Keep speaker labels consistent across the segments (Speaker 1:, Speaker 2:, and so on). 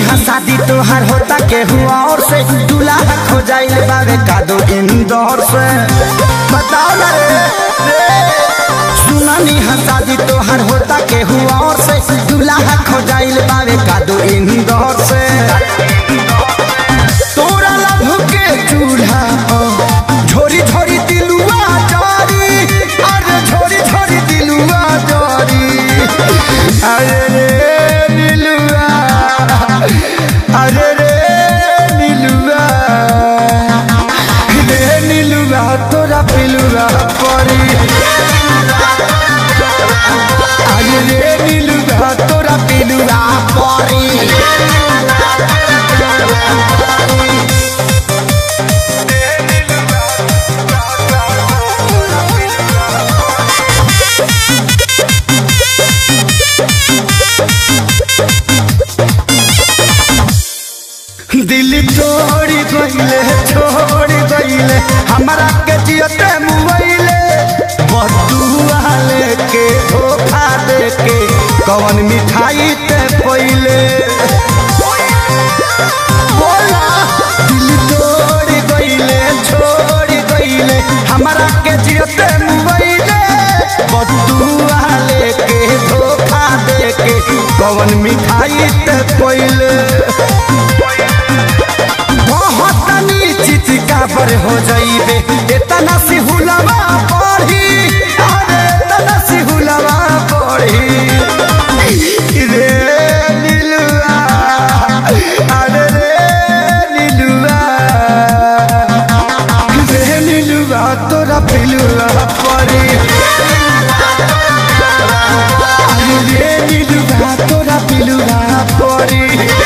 Speaker 1: हा शादी तोहार होता के हुआ और से दूल्हा खो जाइल बावे कादो इंदौर से बताओ ना रे रे। सुनानी हा शादी तोहार होता के हुआ और से दूल्हा खो जाइल बावे कादो इंदौर से तोरा लभ के चूल्हा पर झोरी झोरी दिलुआ जारी अरे झोरी झोरी दिलुआ जारी अरे रे नीलुआ अरे रे नीलुआ रे नीलुआ तोरा पिलुआ परी अरे रे नीलुआ तोरा पिलुआ परी दिल तोड़ी गईले छोड़ गईले हमारा के जियते मुआइले बदुआ लेके धोखा देके कवन मिठाई ते पहिले बोला दिल तोड़ गईले छोड़ गईले हमारा के जियते मुआइले बदुआ लेके धोखा देके कवन मिठाई ते पहिले बहुत निश्चित काबर हो जाइबे इतना सी हुलवा पढ़ी अरे इतना सी हुलवा पढ़ी रे नीलुआ अरे रे नीलुआ रे नीलुआ तोरा पिलुआ पढ़ी अरे रे नीलुआ तोरा पिलुआ पढ़ी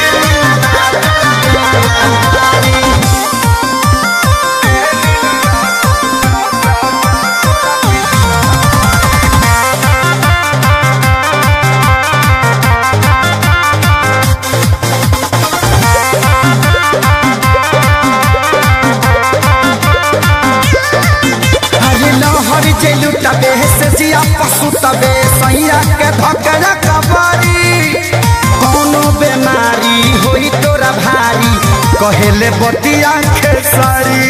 Speaker 1: अरे लहर जे लुटबे से जिया पशु तबे सैया के धकरा कबारी कोनो बेमारी होई तोरा भारी कहेले बतिया खेसारी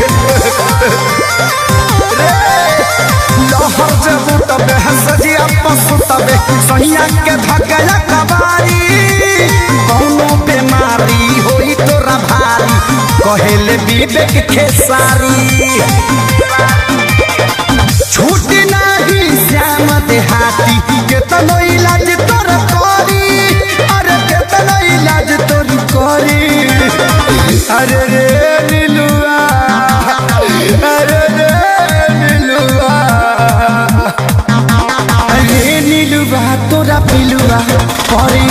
Speaker 1: रे, लहर जे लुटबे से जिया पशु तबे सैया के धकरा कबारी कोनो बेमारी होई तोरा भारी कहेले विवेक खेसारी छूट नाही श्याम देहाती केतनो इलाज तोर करी अरे केतनो इलाज तोर करी अरे रे नीलुआ अरे रे नीलुआ अरे नीलुआ तोरा पिलुआ परी